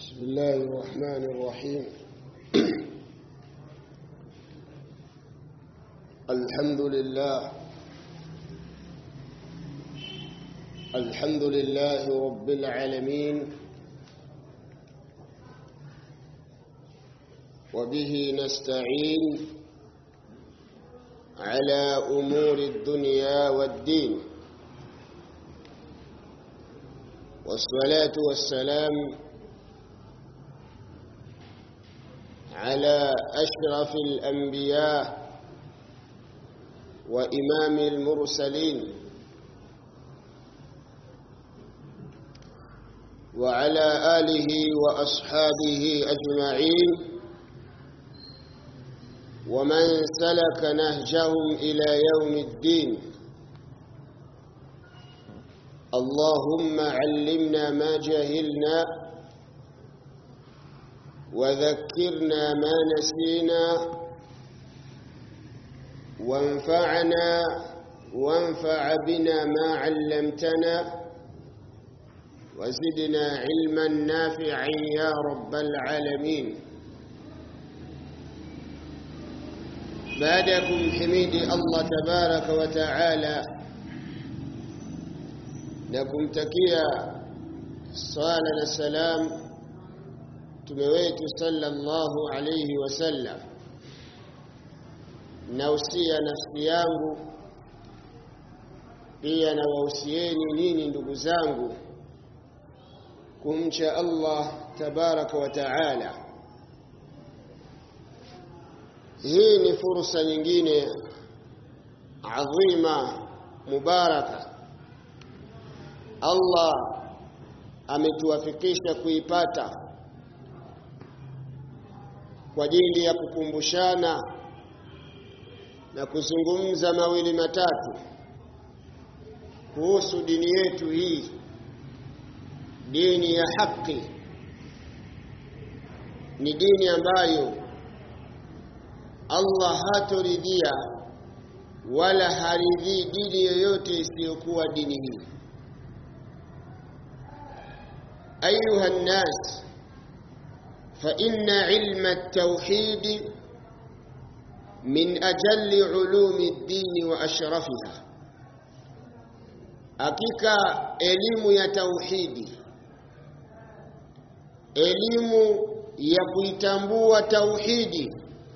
بسم الله الرحمن الرحيم الحمد لله الحمد لله رب العالمين وبه نستعين على أمور الدنيا والدين والصلاة والسلام على أشرف الأنبياء وإمام المرسلين وعلى آله وأصحابه أجمعين ومن سلك نهجهم إلى يوم الدين اللهم علمنا ما جهلنا وذكرنا ما نسينا وانفعنا وانفع بنا ما علمتنا وزدنا علما نافعا يا رب العالمين بعدكم حميد الله تبارك وتعالى na kumtakia sala na salam mtume wetu sallallahu alayhi wasallam nausia nafsi yangu pia na wausieni nini ndugu zangu kumcha Allah tabaraka wa taala hii ni fursa nyingine adhima mubaraka Allah ametuwafikisha kuipata kwa ajili ya kukumbushana na kuzungumza mawili matatu kuhusu dini yetu hii dini ya haki ni dini ambayo Allah hatoridhia wala haridhii dini yoyote isiyokuwa dini hii أيها الناس فإن علم التوحيد من أجل علوم الدين وأشرفها hakika elimu ya tauhidi elimu ya kuitambua tauhidi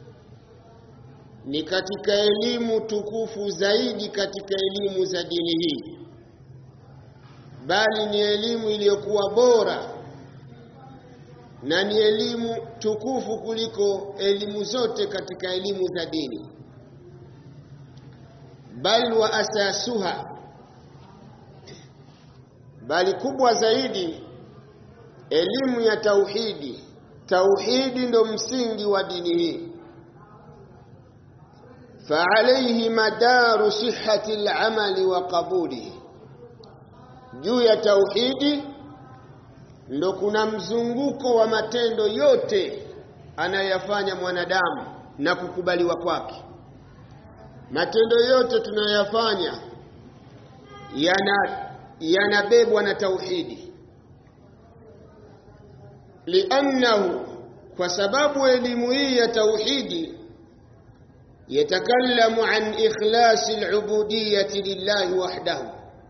ni katika elimu tukufu zaidi katika elimu za dini hii bali ni elimu iliyokuwa bora na ni elimu tukufu kuliko elimu zote katika elimu za dini bal wa asasuha bali kubwa zaidi elimu ya tauhidi tauhidi ndo msingi wa dini hii فعليه مدار صحة العمل وقبوله juu ya tauhidi ndo kuna mzunguko wa matendo yote anayoyafanya mwanadamu na kukubaliwa kwake matendo yote tunayoyafanya yana yanabebwa na tauhidi liannahu kwa sababu elimu hii ya tauhidi yatakallamu an ikhlasi al-ubudiyyati lillahi wahdahu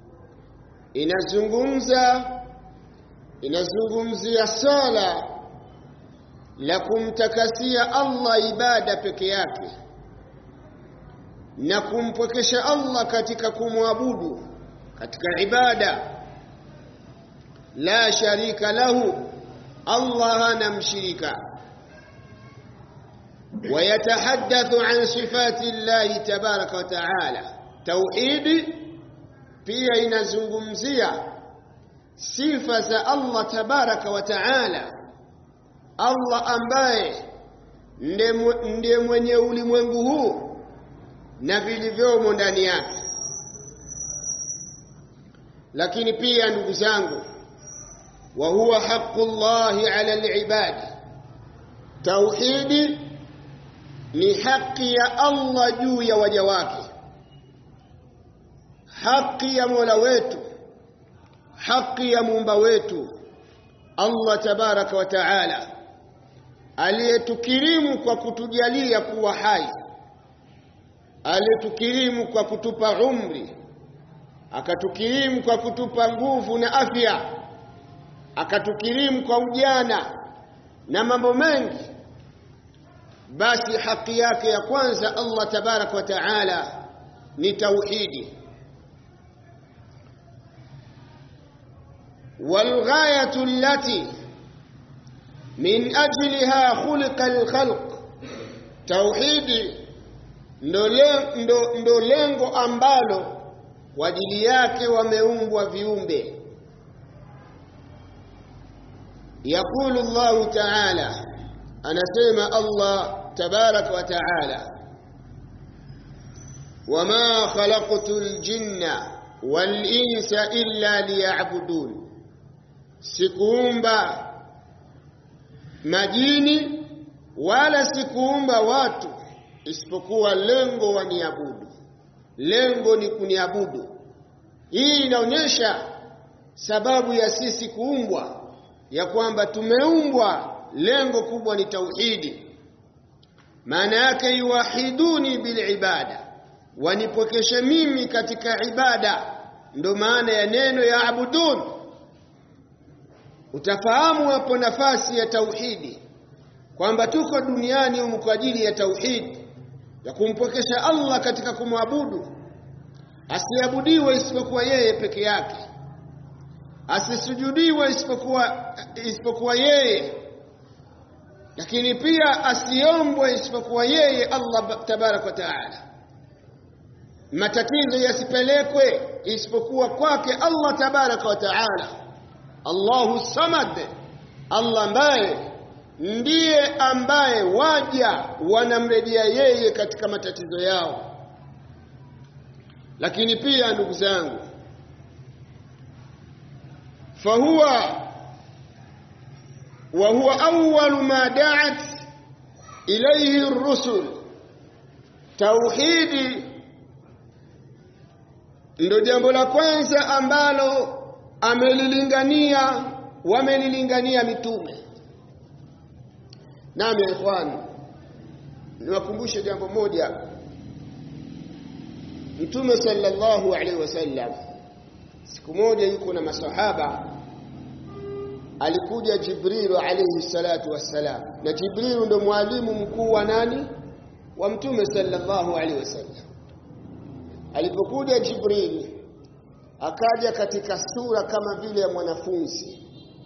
inazungumza inazungumzia sala la kumtakasia Allah ibada peke yake na kumpwekesha Allah katika kumwabudu katika ibada la sharika lahu Allah hana mshirika ويتحدث عن صفات الله تبارك وتعالى توحيد pia inazungumzia sifa za Allah tabaraka wa taala Allah ambaye ndiye mwenye ulimwengu huu na vilivyomo ndani yake lakini pia ndugu zangu wa huwa haqqullahi ala alibad tauhidi ni haki ya Allah juu ya waja wake haki ya Mola wetu haki ya muumba wetu Allah tabaraka wa taala aliyetukirimu kwa kutujalia kuwa hai aliyetukirimu kwa kutupa umri akatukirimu kwa kutupa nguvu na afya akatukirimu kwa ujana na mambo mengi basi haki yake ya kwanza Allah tabarak wa taala ni tauhidi والغايه التي من اجلها خلق الخلق توحيدي ndo lengo ambalo kwa ajili yake wameumbwa viumbe يقول الله تعالى anasema Allah tabarak wa taala wama khalaqtul jinna wal insa illa liya'budun sikuumba majini wala sikuumba watu isipokuwa lengo waniabudu lengo ni kuniabudu hii inaonyesha sababu ya sisi kuumbwa ya kwamba tumeumbwa lengo kubwa ni tauhidi maana yake yuwahiduni bilibada wanipokeshe mimi katika ibada ndo maana ya neno ya abudun utafahamu hapo nafasi ya tauhidi kwamba tuko duniani humu kwa ajili ya tauhidi ya kumpokesha Allah katika kumwabudu asiabudiwe isipokuwa yeye peke yake asisujudiwe isipokuwa isipokuwa yeye lakini pia asiombwe isipokuwa yeye Allah tabarak wa taala matatizo yasipelekwe isipokuwa kwake Allah tabarak wa taala Allahu samad Allah ambaye ndiye ambaye waja wanamrejea yeye katika matatizo yao lakini pia ndugu zangu fahuwa wa huwa awwalu ma da'at ilayhi ar-rusul tauhidi ndo jambo la kwanza ambalo amelilingania wamelilingania mitume nami ya ikhwan niwakumbushe jambo moja mtume sallallahu alaihi wasallam siku moja yuko na masahaba alikuja jibrilu alayhi salatu wassalam na jibrilu ndo mwalimu mkuu wa nani wa mtume sallallahu alaihi wasallam alipokuja jibril akaja katika sura kama vile ya mwanafunzi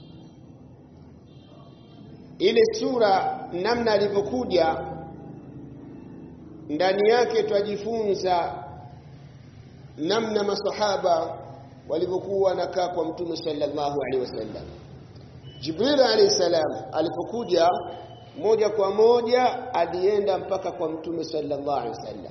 ile sura namna alivyokuja ndani yake twajifunza namna masahaba walivyokuwa wanakaa kwa mtume sallallahu alaihi wasallam Jibril alayhi salam alipokuja moja kwa moja alienda mpaka kwa mtume sallallahu alaihi wasallam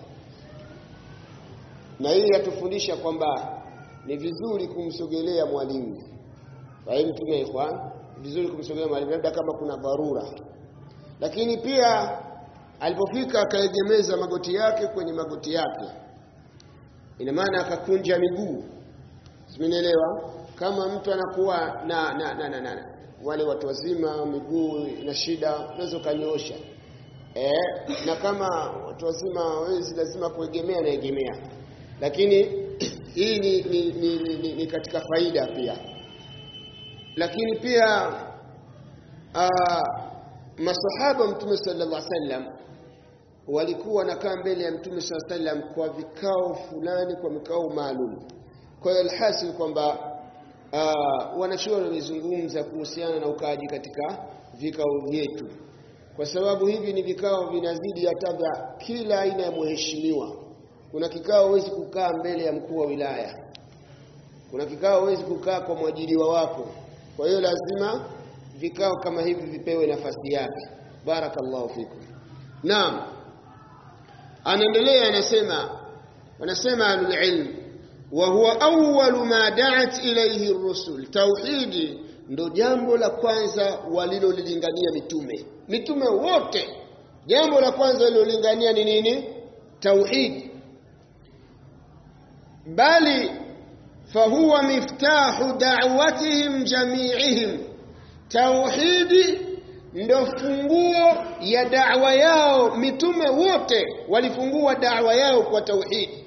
na hii yatufundisha kwamba ni vizuri kumsogelea mwalimu fahimu tume ikhwan vizuri kumsogelea mwalimu labda kama kuna dharura lakini pia alipofika akaegemeza magoti yake kwenye magoti yake ina maana akakunja miguu simenielewa kama mtu anakuwa na na, na, na, na wale watu wazima miguu ina shida unaweza ukanyosha eh, na kama watu wazima hawezi lazima kuegemea na egemea lakini hii ni, ni, ni, ni, ni, ni katika faida pia lakini pia uh, masahaba mtume sallallahu alaihi wasallam walikuwa wanakaa mbele ya mtume sallallahu alaihi wasallam kwa vikao fulani kwa mikao maalum kwa hiyo alhasil kwamba uh, wanachuoni wamezungumza kuhusiana na ukaaji katika vikao vyetu kwa sababu hivi ni vikao vinazidi hata vya kila aina ya mheshimiwa kuna kikao huwezi kukaa mbele ya mkuu wa wilaya kuna kikao huwezi kukaa kwa mwajiriwa wako kwa hiyo lazima vikao kama hivi vipewe nafasi yake barakallahu fikum naam anaendelea anasema wanasema ahlul wa huwa awwalu ma da'at ilayhi ar-rusul tauhidi ndo jambo la kwanza walilolilingania mitume mitume wote jambo la kwanza walilolingania ni nini tauhidi bali fahuwa miftahu da'watihim jami'ihim tauhidi ndio funguo ya da'wa yao mitume wote walifungua da'wa yao kwa tauhidi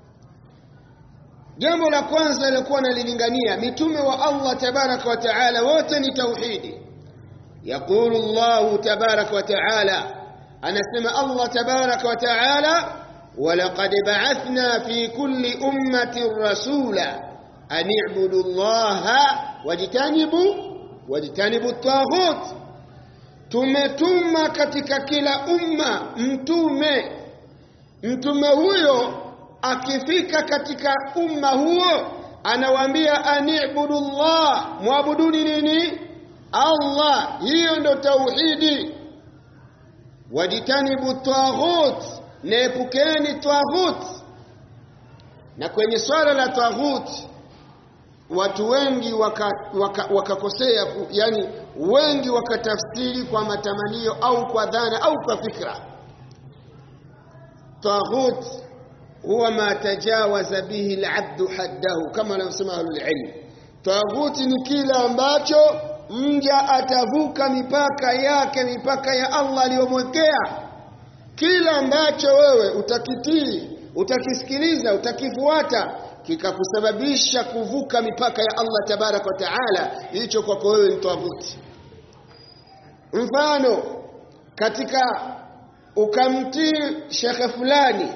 jambo la kwanza lilikuwa nalilingania mitume wa Allah tabaraka wa taala wote ni tauhidi yaqulu Allah tabaraka wa taala anasema Allah tabaraka wa taala ولقد بعثنا في كل أمة رسولا أن اعبدوا الله واجتنبوا واجتنبوا الطاغوت tumetuma katika kila umma mtume mtume huyo akifika katika umma huo anawaambia anibudu llah mwabuduni nini allah hiyo ndo tauhidi wajitanibu taghut naepukeni taghut na kwenye swala la taghut watu wengi wakakosea waka, waka yani wengi wakatafsiri kwa matamanio au kwa dhana au kwa fikra taghut huwa ma tajawaza bihi alabdu haddahu kama anavyosema ahlulilm taghuti ni kile ambacho mja atavuka mipaka yake mipaka ya allah aliyomwekea kila ambacho wewe utakitii utakisikiliza utakifuata kikakusababisha kuvuka mipaka ya allah tabaraka wa taala hicho kwako wewe ni taghuti mfano katika ukamtii shekhe fulani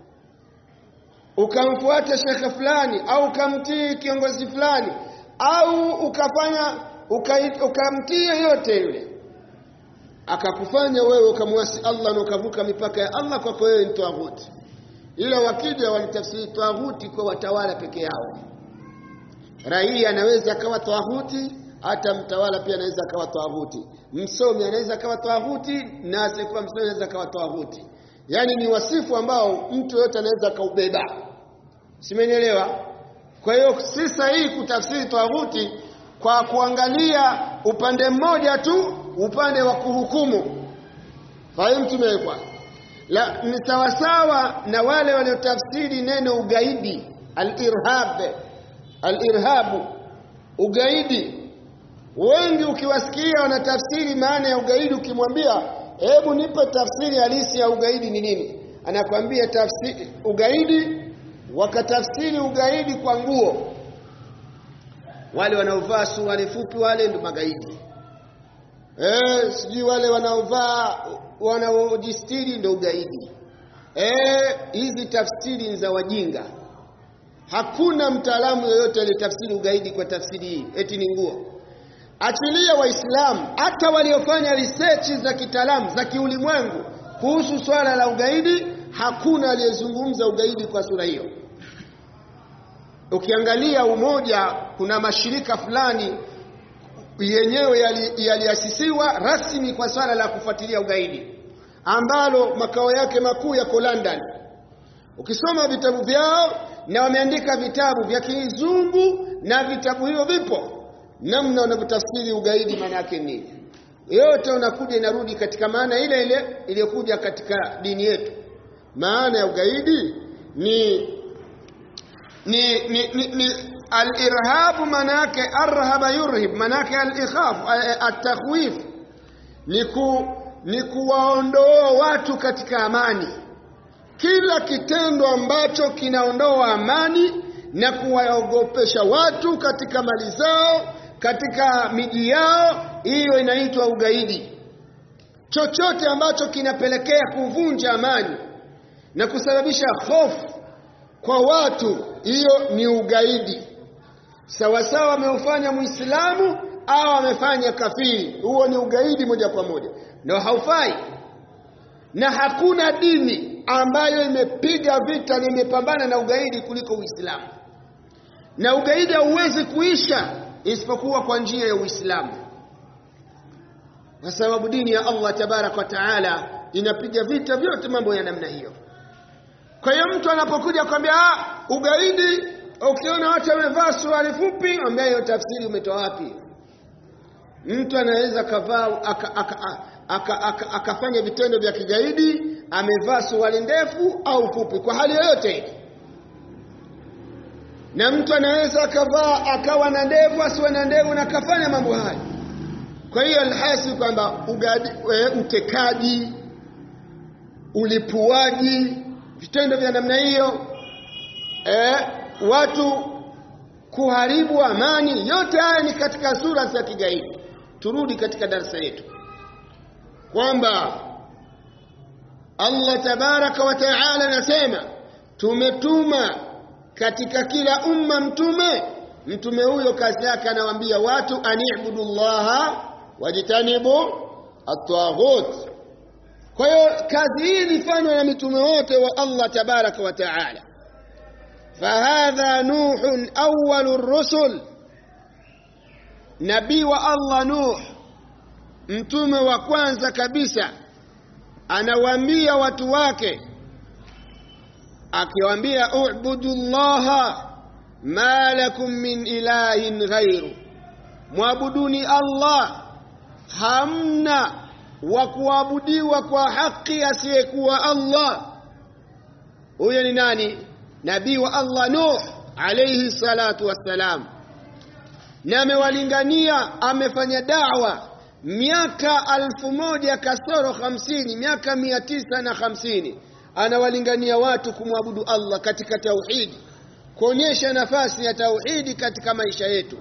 ukamfuata shekhe fulani au ukamtii kiongozi fulani au ukafanya ukamtii yoyote yule akakufanya wewe ukamwasi Allah na ukavuka mipaka ya Allah kwako wewe ni tawuti ila wakija walitafsiri tawuti kwa watawala peke yao raia anaweza akawa tawuti hata mtawala pia anaweza akawa tawuti msomi anaweza akawa tawuti na asiyekuwa msomi anaweza akawa tawuti yaani ni wasifu ambao mtu yote anaweza akaubeba simenielewa kwa hiyo si sahihi kutafsiri tawuti kwa kuangalia upande mmoja tu upande wa kuhukumu fahimu tumewekwa la ni sawasawa na wale waliotafsiri neno ugaidi al-irhab al-irhabu ugaidi wengi ukiwasikia wanatafsiri maana ya ugaidi ukimwambia hebu nipe tafsiri halisi ya ugaidi ni nini anakwambia tafsiri ugaidi wakatafsiri ugaidi kwa nguo wale wanaovaa suruali fupi wale ndio magaidi eh sijui wale wanaovaa wanaojistiri ndio ugaidi eh hizi tafsiri ni za wajinga hakuna mtaalamu yoyote aliyetafsiri ugaidi kwa tafsiri hii eti ni nguo achilia waislamu hata waliofanya research za kitaalamu za kiulimwengu kuhusu swala la ugaidi hakuna aliyezungumza ugaidi kwa sura hiyo ukiangalia umoja kuna mashirika fulani yenyewe yaliasisiwa yali rasmi kwa swala la kufuatilia ugaidi ambalo makao yake makuu yako London ukisoma vitabu vyao na wameandika vitabu vya kizungu na vitabu hivyo vipo namna wanavyotafsiri ugaidi maana yake nini yote unakuja inarudi katika maana ile ile iliyokuja katika dini yetu maana ya ugaidi ni ni ni, ni, ni al-irhab manake arhaba yurhib manake al-ikhaf at-takhwif ni ku ni kuwaondoa watu katika amani kila kitendo ambacho kinaondoa amani na kuwaogopesha watu katika mali zao katika miji yao hiyo inaitwa ugaidi chochote ambacho kinapelekea kuvunja amani na kusababisha hofu kwa watu hiyo ni ugaidi sawasawa ameufanya muislamu au amefanya kafiri huo ni ugaidi moja kwa moja na haufai na hakuna dini ambayo imepiga vita na imepambana na ugaidi kuliko uislamu na ugaidi hauwezi kuisha isipokuwa kwa njia ya uislamu kwa sababu dini ya Allah tabarak wa taala inapiga vita vyote mambo ya namna hiyo kwa hiyo mtu anapokuja kwambia ah ugaidi ukiona watu wamevaa suruali fupi ambia hiyo tafsiri umetoa wapi mtu anaweza kavaa akafanya vitendo vya kigaidi amevaa suruali ndefu au fupi kwa hali yoyote ile na mtu anaweza akavaa akawa na ndevu asiwe na ndevu na akafanya mambo haya kwa hiyo alhasil kwamba utekaji ulipuaji vitendo vya namna hiyo e, watu kuharibu amani yote haya ni katika sura za kigaidi turudi katika darasa yetu kwamba Allah tabaraka wa taala anasema tumetuma katika kila umma mtume mtume huyo kazi yake anawaambia watu anibudu llaha wajtanibu at-taghut kwa hiyo kazi hii ilifanywa na mitume wote wa Allah tabaraka wa taala fahadha nuhun awwalu rusul nabii wa Allah nuh mtume wa kwanza kabisa anawaambia watu wake akiwaambia ubudu llaha ma lakum min ilahin ghairu mwabuduni Allah hamna wa kuabudiwa kwa haki asiyekuwa Allah huyo ni nani nabii wa Allah Nuh alayhi salatu wassalam na amewalingania amefanya da'wa miaka alfu moja kasoro hamsini miaka mia tisa na hamsini anawalingania watu kumwabudu Allah katika tauhidi kuonyesha nafasi ya tauhidi katika maisha yetu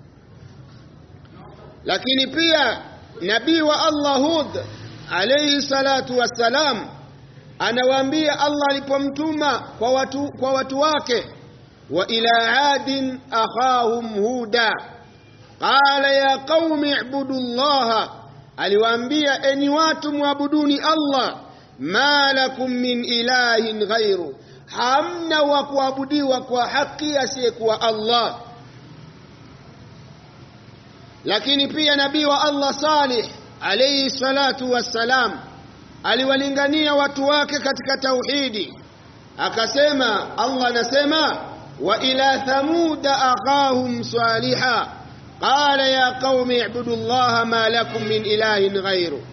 lakini pia nabii wa Allah Hud alayhi salatu wassalam anawaambia Allah alipomtuma kwa watu, kwa watu wake wa ila adin akhahum huda qala ya qaumi ibudu llaha aliwaambia enyi watu mwabuduni Allah ma lakum min ilahin ghairu hamna wa kuabudiwa kwa haki asiyekuwa Allah lakini pia nabii wa Allah Salih alayhi salatu wassalam aliwalingania watu wake katika tauhidi akasema Allah anasema wa ila thamuda akhahum saliha qala ya qaumi ibudu llaha ma lakum min ilahin ghairu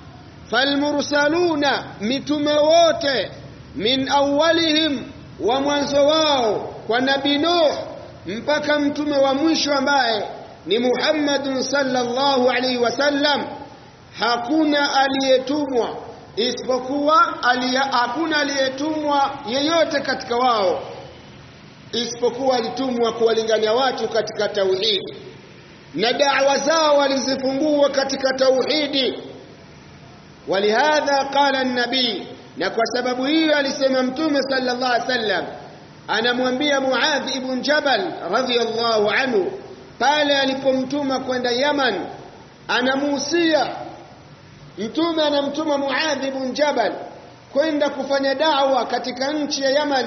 falmursaluna mitume wote min awwalihim wa mwanzo wao kwa nabii Nuh mpaka mtume wa mwisho ambaye ni Muhammadun sallallahu alaihi wasallam hakuna aliyetumwa isipokuwa alia, hakuna aliyetumwa yeyote katika wao isipokuwa alitumwa kuwalingania watu katika tauhidi na da'wa zao walizifungua katika tauhidi walihadha qala an-nabii na kwa sababu hiyo alisema mtume sallallahu alaihi wasallam anamwambia Muadh ibn Jabal radhiyallahu anhu pale alipomtuma kwenda Yaman anamuhusia mtume anamtuma Muadh ibn Jabal kwenda kufanya da'wa katika nchi ya Yaman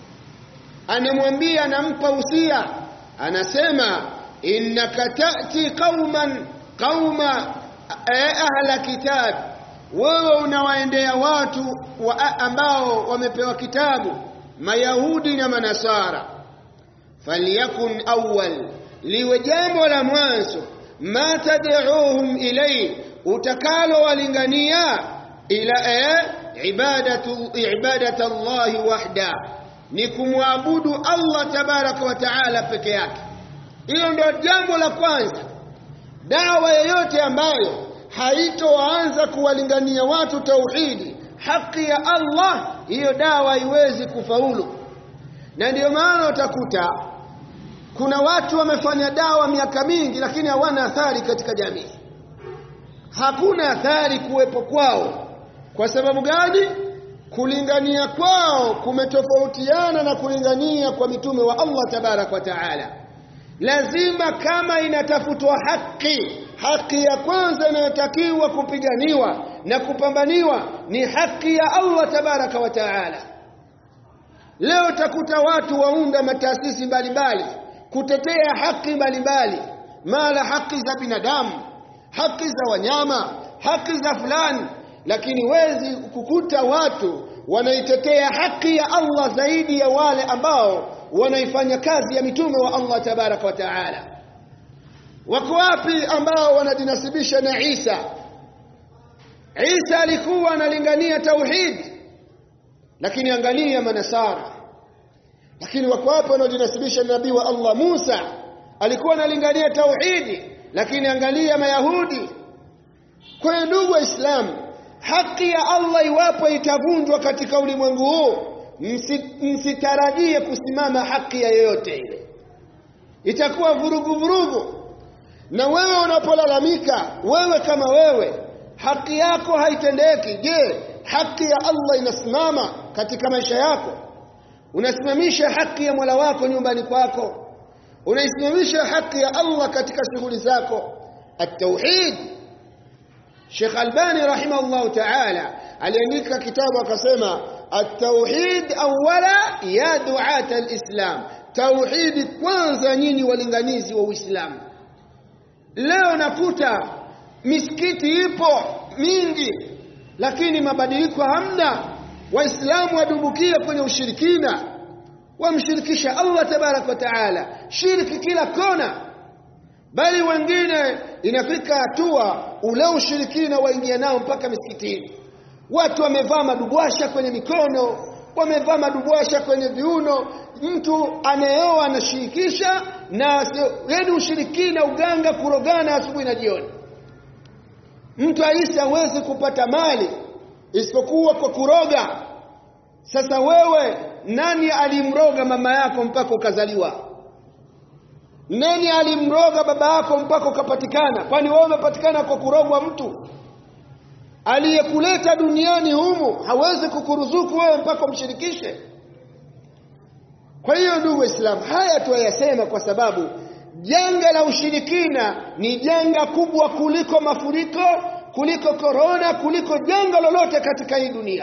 anamwambia anampa usia anasema innaka ta'ti qauman qauma ahla kitab wewe unawaendea watu wa ambao wamepewa kitabu mayahudi na manasara falyakun awwal liwe jambo la mwanzo ma tad'uuhum ilay utakalo walingania ila eh, ibadatu ibadatu Allah wahda ni kumwabudu Allah tabaraka wa taala peke yake hilo ndio jambo la kwanza dawa yoyote ambayo haitoanza kuwalingania watu tauhidi haki ya Allah hiyo dawa haiwezi kufaulu na ndiyo maana utakuta kuna watu wamefanya dawa miaka mingi lakini hawana athari katika jamii hakuna athari kuwepo kwao kwa sababu gani kulingania kwao kumetofautiana na kulingania kwa mitume wa Allah tabarak wa taala lazima kama inatafutwa haki haki ya kwanza inayotakiwa kupiganiwa na kupambaniwa ni haki ya Allah tabaraka wa taala leo takuta watu waunda mataasisi mbalimbali kutetea haki mbalimbali mala haki za binadamu haki za wanyama haki za fulani lakini wezi kukuta watu wanaitetea haki ya Allah zaidi ya wale ambao wanaifanya kazi ya mitume wa Allah tabaraka wa taala wako wapi ambao wanajinasibisha na Isa Isa alikuwa analingania tauhid lakini angalia manasara lakini wako wapi wanaojinasibisha na nabii wa Allah Musa alikuwa analingania tauhidi lakini angalia mayahudi kwa hiyo ndugu waislamu haki ya allah iwapo itavunjwa katika ulimwengu huu msitarajie kusimama haki ya yoyote ile itakuwa vurugu vurugu na wewe unapolalamika wewe kama wewe haki yako haitendeki je haki ya allah inasimama katika maisha yako unasimamisha haki ya mola wako nyumbani kwako unaisimamisha haki ya allah katika shughuli zako at-tauhid Sheikh Albani rahimahullah ta'ala aliandika kitabu akasema at-tauhid awwala ya du'at al-islam tauhid kwanza nyinyi walinganizi wa Uislamu leo nakuta misikiti ipo mingi lakini mabadiliko hamna waislamu wadumbukia kwenye ushirikina wamshirikisha Allah tabarak wa taala shirki kila kona bali wengine inafika hatua ule ushirikina waingia nao mpaka misikitini watu wamevaa madubwasha kwenye mikono wamevaa madubwasha kwenye viuno mtu anayeoa anashirikisha na yani ushirikina uganga kurogana asubuhi na jioni mtu aisi hawezi kupata mali isipokuwa kwa kuroga sasa wewe nani alimroga mama yako mpaka ukazaliwa nani alimroga baba yako mpaka ukapatikana kwani wewe umepatikana kwa kurogwa mtu aliyekuleta duniani humu hawezi kukuruzuku wewe mpaka umshirikishe kwa hiyo ndugu waislamu haya tuyasema kwa sababu janga la ushirikina ni janga kubwa kuliko mafuriko kuliko korona kuliko janga lolote katika hii dunia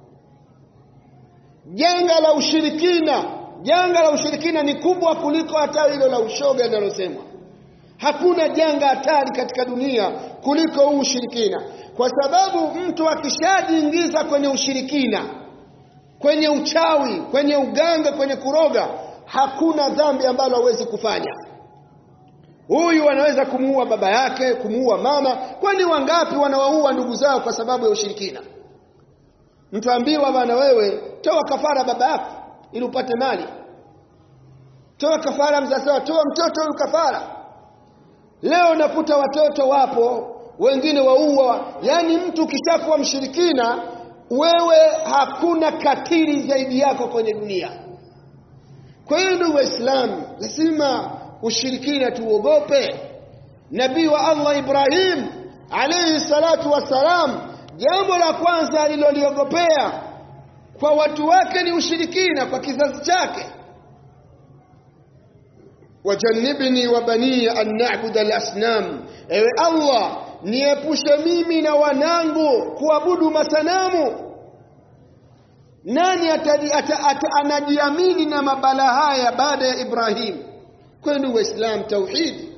janga la ushirikina janga la ushirikina ni kubwa kuliko hata hilo la ushoga linalosemwa hakuna janga hatari katika dunia kuliko huu ushirikina kwa sababu mtu akishajiingiza kwenye ushirikina kwenye uchawi kwenye uganga kwenye kuroga hakuna dhambi ambalo hawezi kufanya huyu anaweza kumuua baba yake kumuua mama kwani wangapi wanawaua ndugu zao kwa sababu ya ushirikina mtu ambiwa bana wewe toa kafara baba yako ili upate mali toa kafara mzazi wako toa mtoto huyu kafara leo nakuta watoto wapo wengine waua yani mtu ukishakuwa mshirikina wewe hakuna katili zaidi yako kwenye dunia kwa hiyo ndugu waislamu lazima ushirikina tuogope nabii wa allah ibrahim alayhi salatu wassalam jambo la kwanza aliloliogopea kwa watu wake ni ushirikina kwa kizazi chake wajannibni wa baniya an na'budu al-asnam ewe allah niepushe mimi na wanangu kuabudu masanamu nani atadi, ata, ata, anajiamini na mabala haya baada ya ibrahim kwenu waislam tauhidi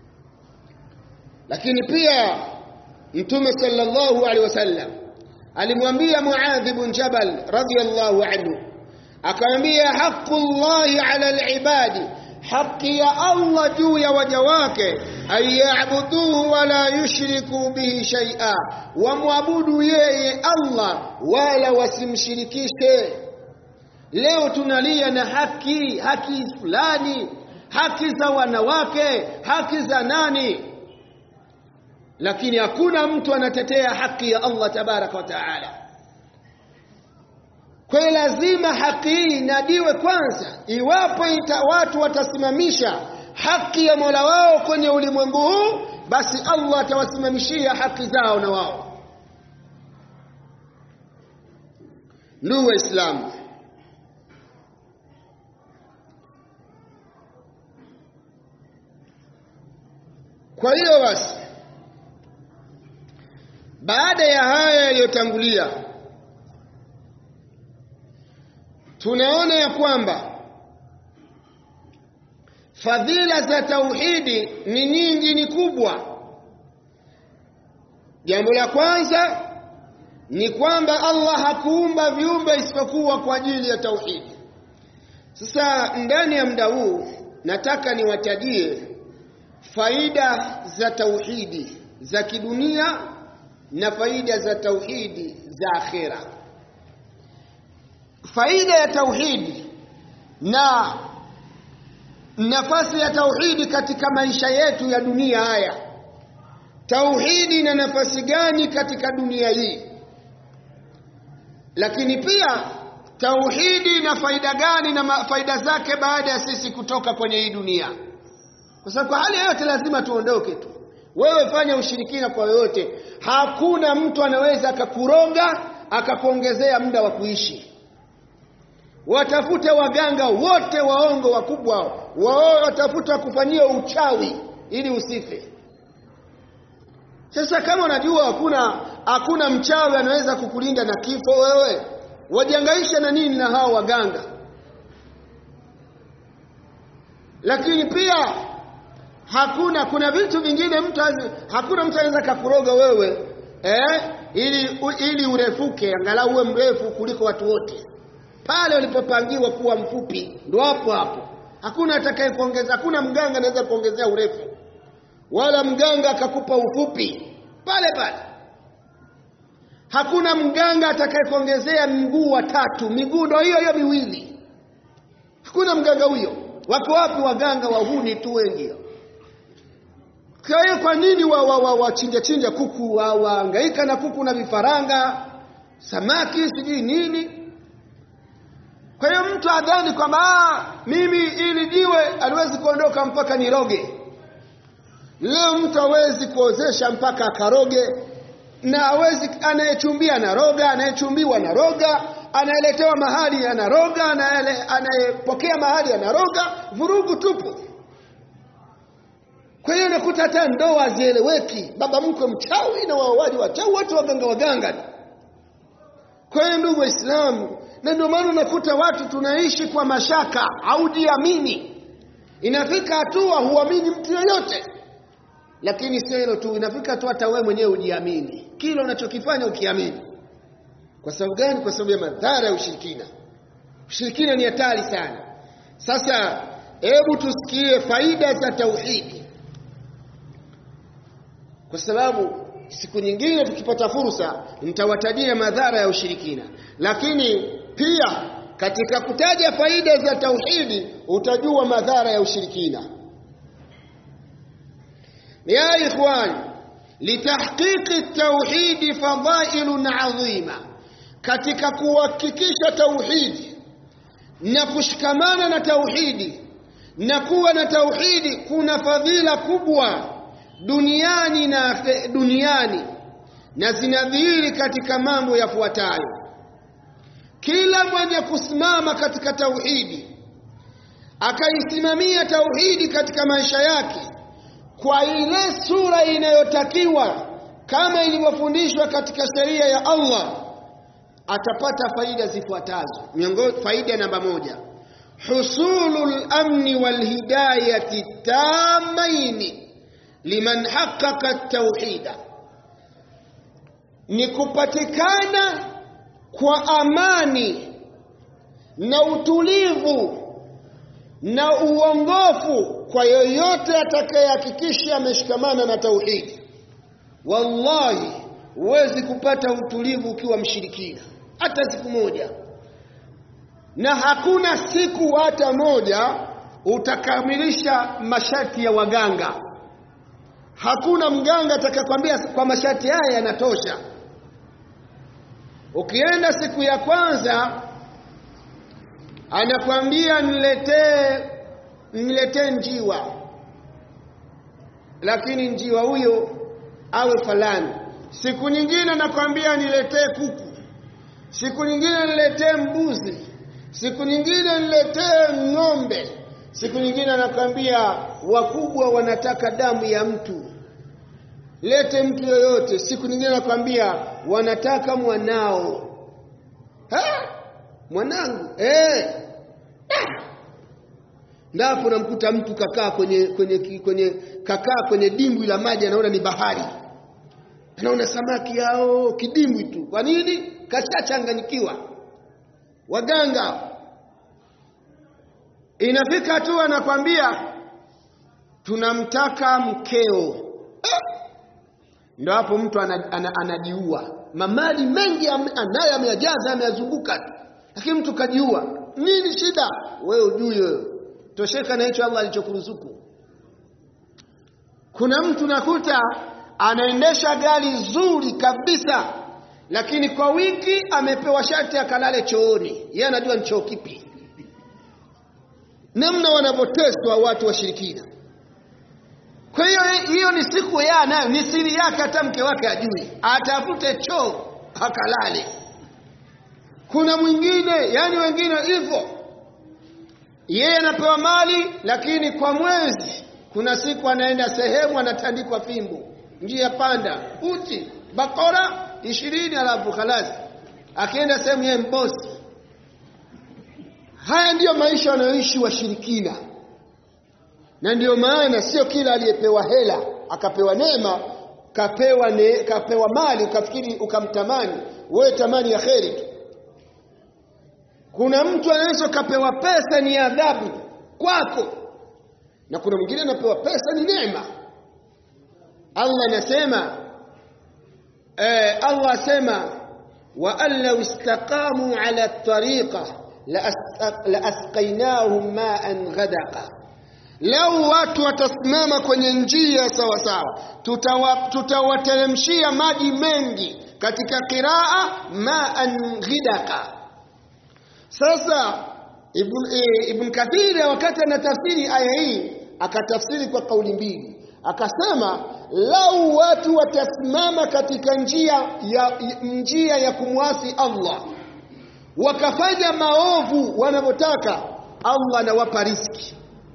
lakini pia mtume sallallahu alaihi wasallam alimwambia muadh ibn jabal radiyallahu anhu akamwambia haqqullahi ala alibadi haki ya Allah juu ya waja wake ayabuduhu wala yushriku bihi shay'a wamwabudu yeye Allah wala wasimshirikishe leo tunalia na haki haki fulani haki za wanawake haki za nani lakini hakuna mtu anatetea haki ya Allah tabaraka wa taala kwa lazima haki hii inadiwe kwanza iwapo ita watu watasimamisha haki ya Mola wao kwenye ulimwengu huu basi Allah atawasimamishia haki zao na wao ndugu waislamu kwa hiyo basi baada ya haya yaliyotangulia tunaona ya kwamba fadhila za tauhidi ni nyingi ni kubwa jambo la kwanza ni kwamba Allah hakuumba viumbe isipokuwa kwa ajili ya tauhidi sasa ndani ya muda huu nataka niwatajie faida za tauhidi za kidunia na faida za tauhidi za akhera faida ya tauhidi na nafasi ya tauhidi katika maisha yetu ya dunia haya tauhidi ina nafasi gani katika dunia hii lakini pia tauhidi ina faida gani na faida zake baada ya sisi kutoka kwenye hii dunia kwa sababu kwa hali yoyote lazima tuondoke tu wewe fanya ushirikina kwa yoyote hakuna mtu anaweza akakuroga akakuongezea muda wa kuishi watafute waganga wote waongo wakubwa wao watafute wakufanyia uchawi ili usife sasa kama unajua hakuna hakuna mchawi anaweza kukulinda na kifo wewe wajiangaisha na nini na hao waganga lakini pia hakuna kuna vitu vingine mtu hakuna mtu anaweza kakuroga wewe eh, ili ili urefuke angalau uwe mrefu kuliko watu wote pale ulipopangiwa kuwa mfupi ndo hapo hapo hakuna atakaye kuongeza hakuna mganga anaweza kuongezea urefu wala mganga akakupa ufupi pale pale hakuna mganga atakaye kuongezea mguu wa tatu miguu ndo hiyo hiyo miwili hakuna mganga huyo wako wapi waganga wahuni tu wengi kwa hiyo kwa nini wa, wa, wa, wa chinja chinja kuku waangaika wa na kuku na vifaranga samaki sijui nini kwa hiyo mtu adhani kwamba mimi ili jiwe aliwezi kuondoka mpaka niroge leo mtu hawezi kuozesha mpaka akaroge na hawezi anayechumbia anaroga anayechumbiwa anaroga anayeletewa mahali anaroga anayepokea mahali anaroga vurugu tupu kwa hiyo nakuta hata ndoa hazieleweki baba mkwe mchawi na waoaji wachawi watu waganga waganga kwa hiyo ndugu waislamu na ndio maana unakuta watu tunaishi kwa mashaka haujiamini inafika hatua huamini mtu yoyote lakini sio hilo tu inafika hatua hata wewe mwenyewe ujiamini kile unachokifanya ukiamini kwa sababu gani kwa sababu ya madhara ya ushirikina ushirikina ni hatari sana sasa hebu tusikie faida za tauhidi kwa sababu siku nyingine tukipata fursa nitawatajia madhara ya ushirikina lakini pia katika kutaja faida za tauhidi utajua madhara ya ushirikina ya ikhwan litahqiqi tauhidi fadailun adhima katika kuhakikisha tauhidi na kushikamana na tauhidi na kuwa na tauhidi kuna fadhila kubwa duniani na duniani na zinadhihiri katika mambo yafuatayo kila mwenye kusimama katika tauhidi akaisimamia tauhidi katika maisha yake kwa ile sura inayotakiwa kama ilivyofundishwa katika sheria ya Allah atapata faida zifuatazo miongoni faida namba moja husulul amni wal hidayati tamaini liman haqqaqa at-tauhida ni kupatikana kwa amani na utulivu na uongofu kwa yoyote atakayehakikisha ameshikamana na tauhidi wallahi huwezi kupata utulivu ukiwa mshirikina hata siku moja na hakuna siku hata moja utakamilisha masharti ya waganga hakuna mganga atakakwambia kwa masharti haya yanatosha ukienda siku ya kwanza anakwambia niletee niletee njiwa lakini njiwa huyo awe falani siku nyingine anakwambia niletee kuku siku nyingine niletee mbuzi siku nyingine niletee ng'ombe siku nyingine anakwambia wakubwa wanataka damu ya mtu lete mtu yoyote siku nyingine anakwambia wanataka mwanao ha? mwanangu eh ndapo namkuta mtu kakaa kwenye kwenye kwenye kakaa kwenye dimbwi la maji anaona ni bahari anaona samaki hao kidimbwi tu kwa nini kashachanganyikiwa waganga inafika hatua anakwambia tunamtaka mkeo ndo hapo mtu anajiua ana, ana, ana mamali mengi anayo ameyajaza ameyazunguka lakini mtu kajiua nini shida wewe ujui wewe tosheka na hicho Allah alichokuruzuku kuna mtu nakuta anaendesha gari zuri kabisa lakini kwa wiki amepewa shati akalale chooni yeye anajua ni choo kipi namna wanavyoteswa watu washirikina kwa hiyo hiyo ni siku ya nayo ni siri yake hata mke wake ajui atafute choo akalale kuna mwingine yani wengine hivyo yeye anapewa mali lakini kwa mwezi kuna siku anaenda sehemu anatandikwa fimbo njia panda uti bakora ishirini alafu khalasi akienda sehemu yeye mbosi haya ndiyo maisha wanayoishi washirikina na ndiyo maana sio kila aliyepewa hela akapewa neema kapewa ne, kapewa mali ukafikiri ukamtamani wewe tamani ya kheri tu kuna mtu anaweza kapewa pesa ni adhabu kwako na kuna mwingine anapewa pesa ni neema Allah anasema eh, Allah asema wa an law istaqamu ala tariqa la asqainahum ma'an ghadaqa lau watu watasimama kwenye njia sawa sawa tutawateremshia maji mengi katika qiraa ma'an ghidaka sasa ibn, e, ibn kathir wakati anatafsiri aya hii akatafsiri kwa kauli mbili akasema lau watu watasimama katika njia ya njia ya kumwasi Allah wakafanya maovu wanavyotaka Allah anawapa riski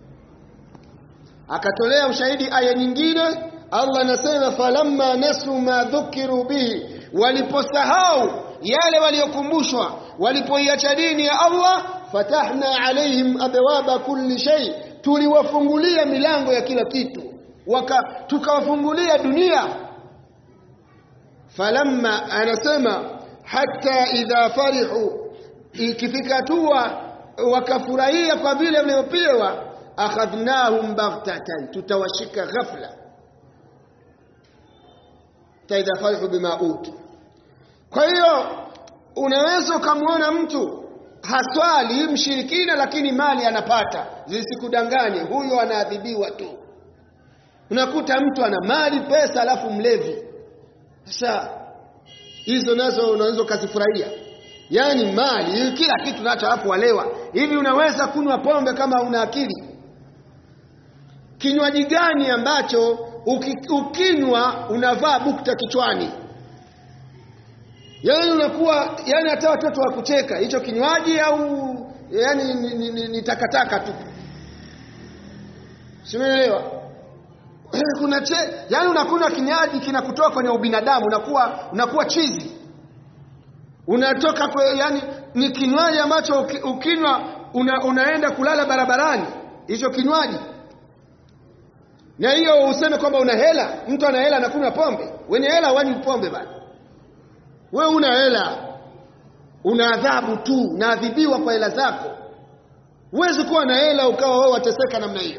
akatolea ushahidi aya nyingine Allah anasema falamma nasu ma dhukiru bihi waliposahau yale waliokumbushwa walipoiacha dini ya Allah fatahna alaihim abwaba kulli shay tuliwafungulia milango ya kila kitu waka tukawafungulia dunia falamma anasema hatta idha farihu ikifika tuwa wakafurahia kwa vile waliopewa akhadhnahum baghtatan tutawashika ghafla taidha farihu bima utu kwa hiyo unaweza ukamwona mtu haswali mshirikina lakini mali anapata zisikudanganye huyo anaadhibiwa tu unakuta mtu ana mali pesa alafu mlevi sasa hizo nazo unaweza ukazifurahia yaani mali kila kitu nacho alafu walewa hivi unaweza kunywa pombe kama una akili kinywaji gani ambacho ukinywa unavaa bukta kichwani yaani unakuwa yani hata watoto wa kucheka hicho kinywaji au yani ni, ni, ni, ni takataka tu simeelewa kuna che yani unakunywa kinywaji kinakutoa kwenye ubinadamu unakuwa unakuwa chizi unatoka kwe, yani ni kinywaji ambacho ukinywa una, unaenda kulala barabarani hicho kinywaji na hiyo useme kwamba una hela mtu ana hela anakunywa pombe wenye hela wanywi pombe bana wewe una hela una adhabu tu naadhibiwa kwa hela zako huwezi kuwa na hela ukawa wewe wateseka namna hiyo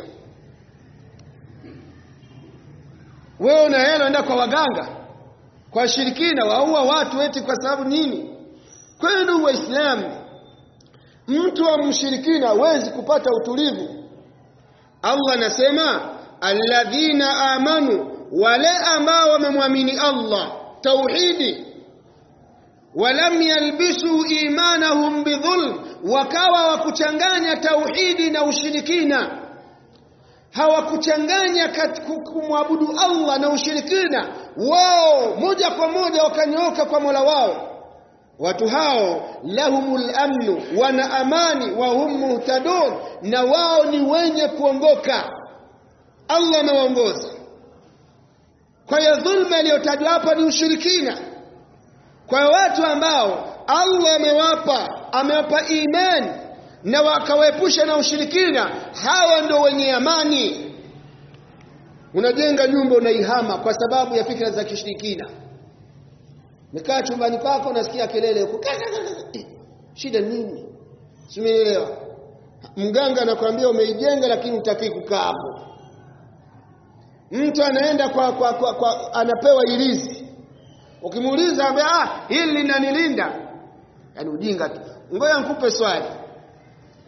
wewe una hela enda kwa waganga kwa shirikina waua watu eti kwa sababu nini kwa hiyo ndugu waislamu mtu wa mshirikina hawezi kupata utulivu allah anasema alladhina amanu wale ambao wamemwamini allah tauhidi walam yalbisu imanahum bidhulm wakawa wakuchanganya tauhidi na ushirikina hawakuchanganya kumwabudu Allah na ushirikina wao moja kwa moja wakanyooka kwa Mola wao watu hao lahumul amnu wana amani wa hum muhtadun na wao ni wenye kuongoka Allah anawaongoza kwa hiyo dhulma iliyotajwa hapa ni ushirikina kwa watu ambao Allah amewapa amewapa imani na wakawaepusha na ushirikina hawa ndio wenye amani unajenga nyumba unaihama kwa sababu ya fikra za kishirikina Nikaa chumbani kwako unasikia kelele huko. Shida nini? Simeelewa. Mganga anakuambia umeijenga lakini utaki kukaa hapo. Mtu anaenda kwa, kwa, kwa, kwa anapewa ilizi. Ukimuuliza ambaye ah hili linanilinda. Yaani ujinga tu. Ngoja nikupe swali.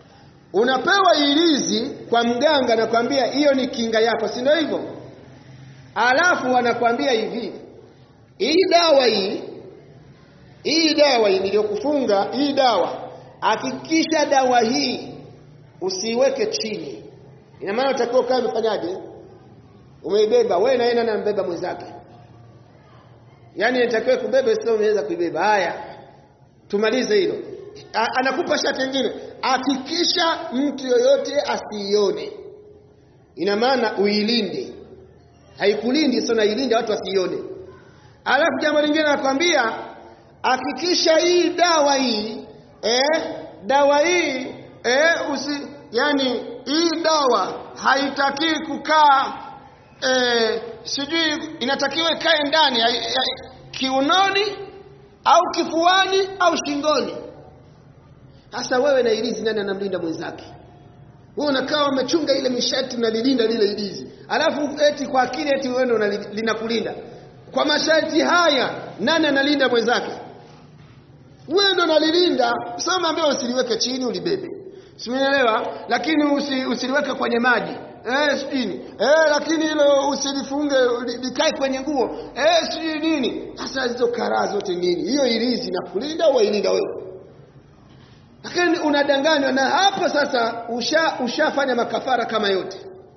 unapewa ilizi kwa mganga nakwambia hiyo ni kinga yako si ndio hivyo alafu wanakwambia hivi hii dawa hii hii dawa hii niliyokufunga hii dawa hakikisha dawa hii usiiweke chini ina maana utakiwa ukae umefanyaje umeibeba wewe na yeye nani anambeba mwenzake yaani inatakiwa kubeba sio umeweza kuibeba haya tumalize hilo anakupa shati lingine hakikisha mtu yoyote asiione ina maana uilinde haikulindi sio nailinde watu wasiione alafu jambo lingine nakwambia hakikisha hii dawa hii eh, dawa hii eh, usi yani hii dawa haitaki kukaa eh, sijui inatakiwa ikae ndani kiunoni au kifuani au shingoni sasa wewe na ilizi nani anamlinda mwenzake wewe unakaa umechunga ile mishati unalilinda lile ilizi alafu eti kwa akili eti wewe ndo linakulinda kwa masharti haya nani analinda mwenzake wewe ndo unalilinda sasa ambaye usiliweke chini ulibebe simeelewa lakini usi, usiliweke kwenye maji eh sijini eh lakini hilo usilifunge likae kwenye nguo eh sijui nini sasa hizo karaa zote nini hiyo ilizi na kulinda au ilinda wewe lakini unadanganywa na hapo sasa usha ushafanya makafara kama yote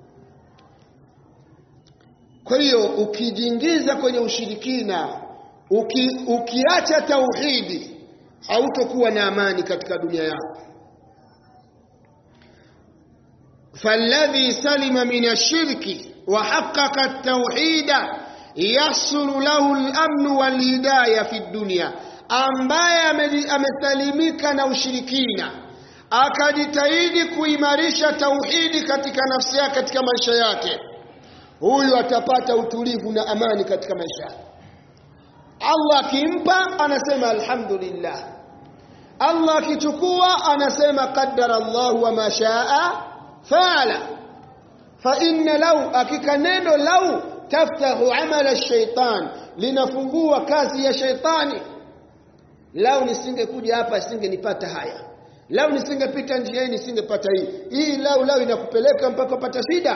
kwa hiyo ukijiingiza kwenye ushirikina uki, ukiacha tauhidi hautokuwa na amani katika dunia yako فالذي سلم من الشرك وحقق التوحيد يحصل له الأمن والهداية في الدنيا ambaye amesalimika na ushirikina akajitahidi kuimarisha tauhidi katika nafsi yake katika maisha yake huyu atapata utulivu na amani katika maisha yake Allah akimpa anasema alhamdulillah Allah akichukua anasema qaddara Allah wa ma shaa faala fa inna law akika neno law taftahu amala ash-shaytan linafungua kazi ya shaitani lau nisingekuja hapa singenipata haya lau nisingepita njia hii nisingepata hii hii lau lau inakupeleka mpaka upata shida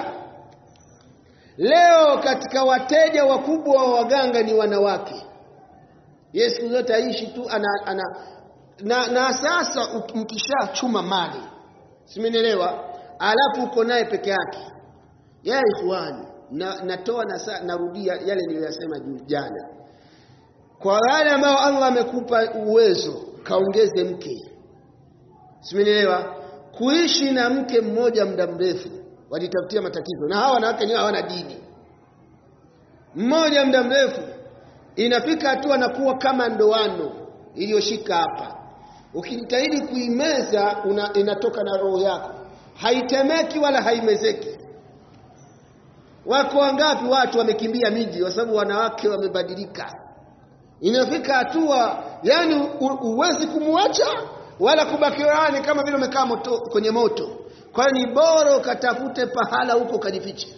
leo katika wateja wakubwa wa waganga ni wanawake yeye siku zote aishi tu ana, ana na, na sasa mkishachuma mali simenielewa alafu uko naye peke yake ya ikhwani na, natoa na, narudia yale niliyosema jana kwa wale ambao Allah amekupa uwezo kaongeze mke simenielewa kuishi na mke mmoja muda mrefu wajitafutia matatizo na hawa wanawake ni hawana dini mmoja muda mrefu inafika hatua na kuwa kama ndoano iliyoshika hapa ukijitahidi kuimeza una, inatoka na roho yako haitemeki wala haimezeki wako wangapi watu wamekimbia miji kwa sababu wanawake wamebadilika inafika hatua yani uwezi kumwacha wala kubaki rani kama vile umekaa moto kwenye moto kwa hiyo ni bora ukatafute pahala huko ukajifiche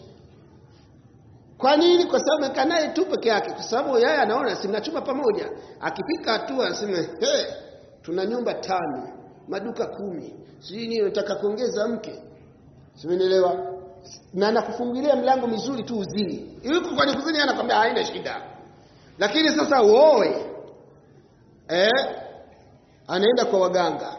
kwa nini kwa sababu amekaa naye tu peke yake kwa sababu yeye anaona si mnachuma pamoja akifika hatua aseme hey, tuna nyumba tano maduka kumi sijui nini nataka kuongeza mke simenielewa na nakufungulia mlango mizuri tu uzini yuko kwenye kuzini anakwambia haina shida lakini sasa uoe eh anaenda kwa waganga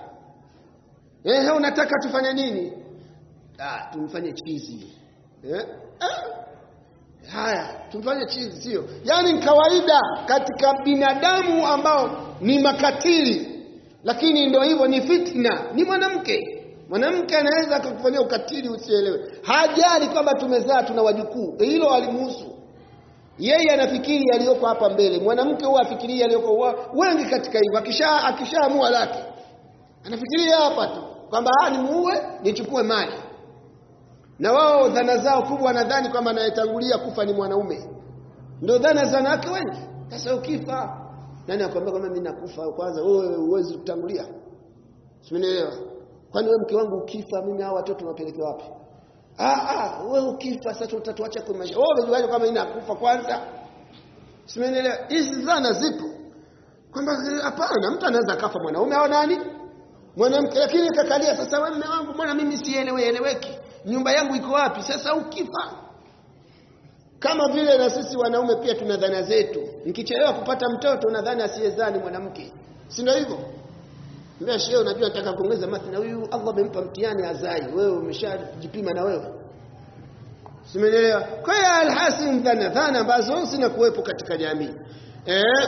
eh unataka tufanye nini ah tumfanye chizi eh ah. haya tumfanye chizi sio yani kawaida katika binadamu ambao ni makatili lakini ndio hivyo ni fitna ni mwanamke mwanamke anaweza akakufanyia ukatili usielewe hajali kwamba tumezaa tuna wajukuu hilo alimuhusu yeye anafikiri yaliyoko hapa mbele mwanamke huwa afikiria yaliyoko wengi katika hivyo akisha akishaamua lake anafikiria hapa tu kwamba ah nimuue nichukue mali na wao dhana zao kubwa wanadhani kwamba anayetangulia kufa ni mwanaume ndio dhana za wanawake wengi sasa ukifa nani akwambia kwamba mimi nakufa kwanza wewe uwezi kutangulia simenielewa kwani wewe mke wangu ukifa mimi hao watoto nawapelekea wapi ah ah wewe ukifa sasa utatuacha kwa maisha wewe unajuaje kama mimi nakufa kwanza simenielewa hizi dhana zipo kwamba hapana mtu anaweza kafa mwanaume au nani mwanamke lakini kakalia sasa wewe mume wangu mbona mimi sielewe eleweki nyumba yangu iko wapi sasa ukifa kama vile na sisi wanaume pia tuna dhana zetu nikichelewa kupata mtoto unadhani asiyezani mwanamke si ndio hivyo mbona shehe unajua nataka kuongeza mathi na huyu Allah amempa mtihani azai wewe umeshajipima na wewe Simeelewa? Kwa hiyo alhasil dhana dhana ambazo zinakuwepo katika jamii. Eh,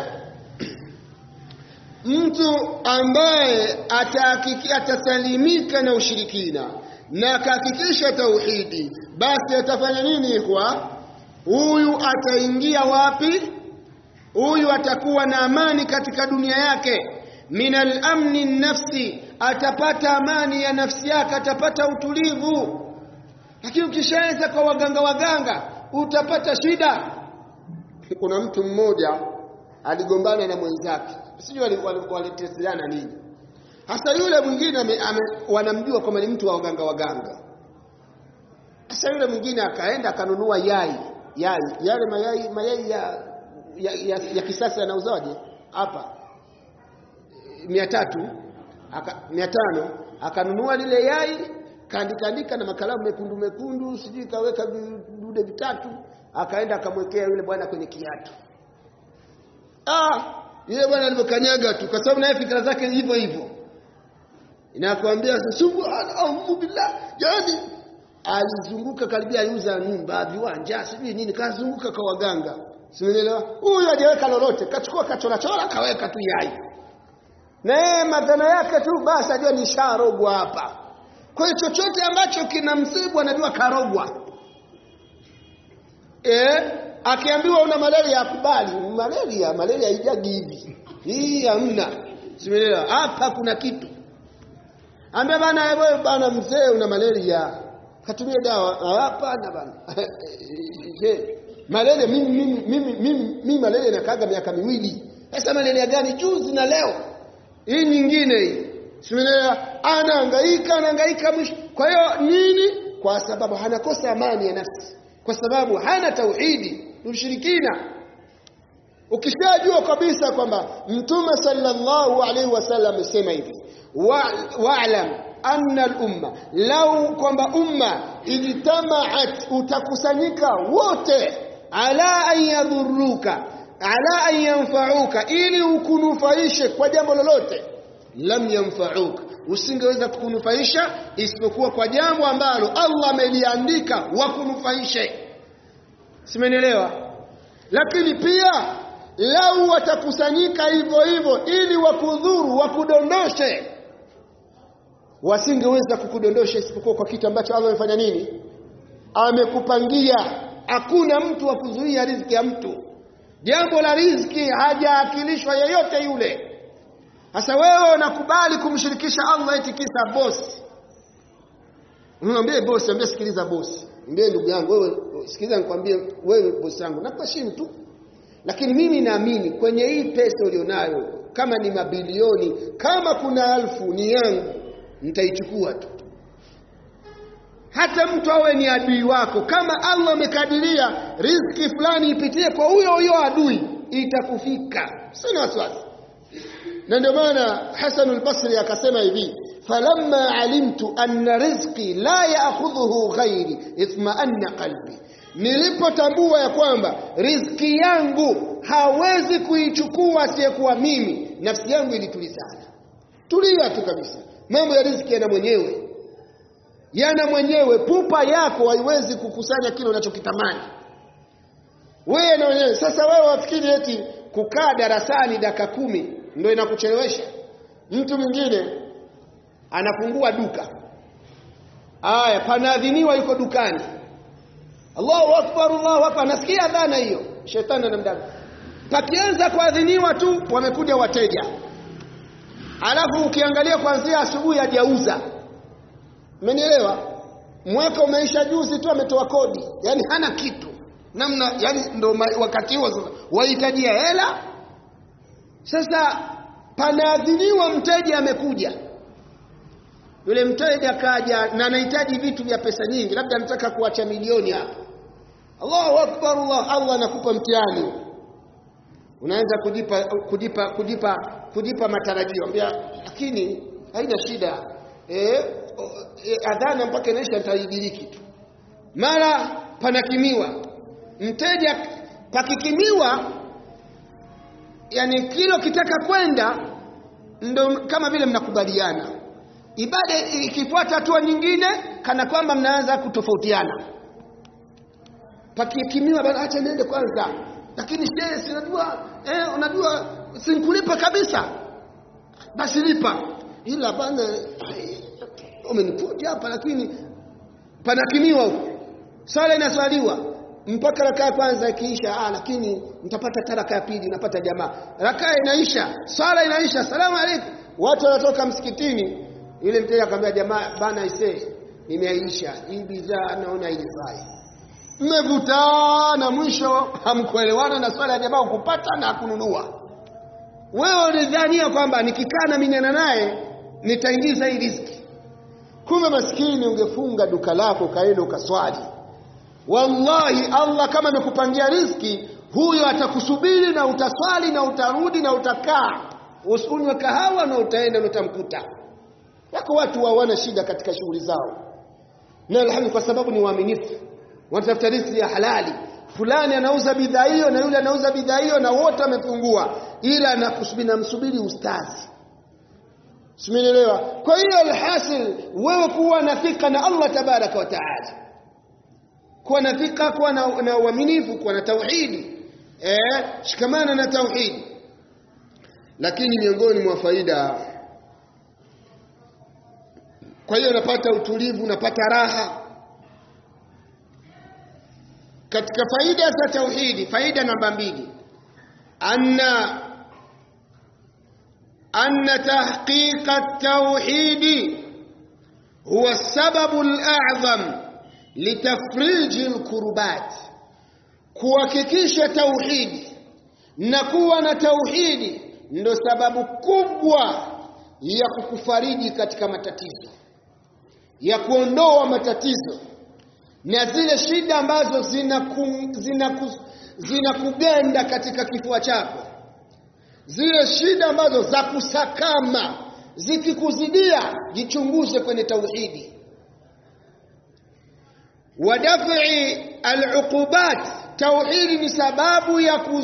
mtu ambaye atahakiki atasalimika na ushirikina na akahakikisha tauhidi, basi atafanya nini kwa huyu? Ataingia wapi? Huyu atakuwa na amani katika dunia yake, min al-amni nafsi, atapata amani ya nafsi yake, atapata utulivu lakini ukishaanza kwa waganga waganga utapata shida. Kuna mtu mmoja aligombana na mwenzake, sijui walitesiana nini hasa. Yule mwingine wanamjua kwamba ni mtu wa waganga waganga. Sasa yule mwingine akaenda akanunua yai yai yale mayai mayai ya, ya, ya, ya kisasa yanauzaje hapa mia tatu mia tano akanunua lile yai kaandikaandika na makalamu mekundu mekundu, sijui kaweka vidude vitatu, akaenda akamwekea yule bwana kwenye kiatu. Ah, yule bwana alivyokanyaga tu, kwa sababu naye fikra zake hivyo hivyo, inakwambia subhanallah billah, yani alizunguka karibia aliuza nyumba, viwanja, sijui nini, kazunguka kwa waganga, simeelewa. Huyu hajaweka lolote, kachukua kachora chora, kaweka tu yai, na yeye madhana yake tu, basi ajua ni sharogwa hapa kwa hiyo chochote ambacho kina msibu anajua karogwa. Eh, akiambiwa una malaria akubali. Malaria, malaria haijagi hivi. Hii hamna. Simeelewa. Hapa kuna kitu. Ambia bana wewe bana mzee una malaria. Katumie dawa. Hapana bana. malaria mimi mimi mimi mimi, mimi malaria nakaga miaka miwili. Sasa malaria gani juzi na leo? Hii nyingine hii. Simeelewa? Anahangaika, anahangaika mwisho. Kwa hiyo nini? Kwa sababu hanakosa amani ya nafsi, kwa sababu hana tauhidi, ni ushirikina. Ukishajua kabisa kwamba Mtume sallallahu alaihi wasallam amesema hivi, wa'lam anna al-umma, lau kwamba umma ijtamaat, utakusanyika wote, ala an yadhuruka, ala an yanfauka, ili ukunufaishe kwa jambo lolote lam yanfa'uka, usingeweza kukunufaisha isipokuwa kwa jambo ambalo Allah ameliandika wakunufaishe. Simenielewa? Lakini pia lau watakusanyika hivyo hivyo ili wakudhuru, wakudondoshe, wasingeweza kukudondosha isipokuwa kwa kitu ambacho Allah amefanya nini? Amekupangia. Hakuna mtu wa kuzuia riziki ya mtu. Jambo la riziki hajaakilishwa yeyote yule. Sasa wewe unakubali kumshirikisha Allah eti kisa bosi. Mwambie bosi, mwambie sikiliza bosi. Mwambie ndugu yangu wewe sikiliza nikwambie wewe bosi yangu nakuheshimu tu. Lakini mimi naamini kwenye hii pesa ulionayo kama ni mabilioni, kama kuna alfu ni yangu, nitaichukua tu. Hata mtu awe ni adui wako, kama Allah amekadiria riziki fulani ipitie kwa huyo huyo adui, itakufika. Sina wasiwasi na ndio maana Hasan al-Basri akasema hivi falamma alimtu anna rizqi la ya'khudhuhu ghairi itma'anna qalbi nilipotambua ya kwamba riziki yangu hawezi kuichukua asiyekuwa mimi nafsi yangu ilitulizana tulia tu kabisa mambo ya riziki yana mwenyewe yana mwenyewe pupa yako haiwezi kukusanya kile unachokitamani wewe na wenyewe sasa wewe wafikiri eti kukaa darasani dakika kumi ndio inakuchelewesha. Mtu mwingine anafungua duka, aya, panaadhiniwa, yuko dukani, Allahu akbar, Allahu akbar, nasikia dhana hiyo, shetani anamdaka. Pakianza kuadhiniwa tu, wamekuja wateja, alafu ukiangalia kuanzia asubuhi hajauza. Umenielewa? Mwaka umeisha juzi tu, ametoa kodi, yani hana kitu namna, yani ndo wakati huo sasa wahitajia hela sasa panaadhiniwa, mteja amekuja. Yule mteja kaja na anahitaji vitu vya pesa nyingi, labda anataka kuacha milioni hapa. Allahu akbar, Allah, Allah anakupa mtihani, unaanza kujipa kujipa kujipa kujipa matarajio, ambia lakini haina shida eh e, adhana mpaka inaisha nitaidiriki tu mara panakimiwa mteja pakikimiwa yani kilo kitaka kwenda ndo kama vile mnakubaliana ibada ikifuata hatua nyingine kana kwamba mnaanza kutofautiana pakikimiwa bana acha niende kwanza lakini shehe si unajua eh unajua sinkulipa kabisa basi lipa ila bana umenipuja hapa lakini panakimiwa huko swala inaswaliwa mpaka rakaa ya kwanza ikiisha ah lakini mtapata taraka ya pili unapata jamaa rakaa inaisha swala inaisha salamu alaykum watu wanatoka msikitini yule mteja akamwambia jamaa bana ise nimeisha hii bidhaa naona ilifai mmevutana mwisho hamkuelewana na swala ya jamaa kupata na kununua wewe ulidhania kwamba nikikaa na minyana naye nitaingiza hii riziki kumbe maskini ungefunga duka lako kaenda ukaswali wallahi Allah kama amekupangia riziki huyo atakusubiri na utaswali na utarudi na utakaa usinywe kahawa na utaenda na utamkuta wako watu hawana shida katika shughuli zao na alhamdu kwa sababu ni waaminifu wanatafuta riziki ya halali fulani anauza bidhaa hiyo na yule anauza bidhaa hiyo na wote wamefungua ila anakusubiri namsubiri ustazi Simenielewa? Kwa hiyo alhasil wewe kuwa na thika na Allah tabaraka wa taala. Kuwa na thika, kuwa na, na uaminifu, kuwa na tauhidi. Eh, shikamana na tauhidi. Lakini miongoni mwa faida kwa hiyo unapata utulivu, unapata raha. Katika faida za tauhidi, faida namba mbili, anna أن تحقيق التوحيد هو السبب الأعظم لتفريج الكربات kuhakikisha tauhidi na kuwa na tauhidi ndo sababu kubwa ya kukufariji katika matatizo ya kuondoa matatizo na zile shida ambazo zinakugenda zina zina katika kifua chako zile shida ambazo za kusakama zikikuzidia jichunguze kwenye tauhidi wadafi aluqubat tauhidi ni sababu ya